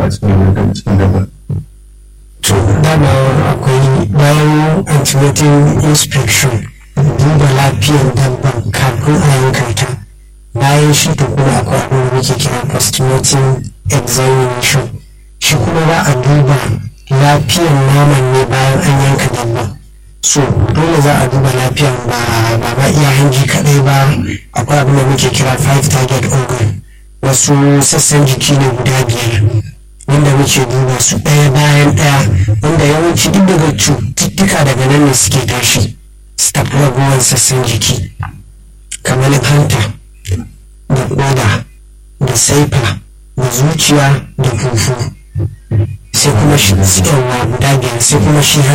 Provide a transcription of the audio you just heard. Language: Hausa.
a cikin cikin dabba to dama akwai bayan antenatal inspection duba lafiyar dabban kafin a yanka ta bayan shi to kuma akwai abin da muke kira postmortem examination shi kuma za a duba lafiyar naman ne bayan an yanka dabba so dole za a duba lafiyar ba ba ma iya hanji kadai ba akwai abin da muke kira five target organ wasu sassan jiki ne guda biyar wanda muke duba su ɗaya bayan ɗaya wanda yawanci duk daga cututtuka daga nan ne suke tashi su tafi ragowar sassan jiki kamar hanta da koda da saifa da zuciya da fufu sai kuma shi guda biyar sai kuma shi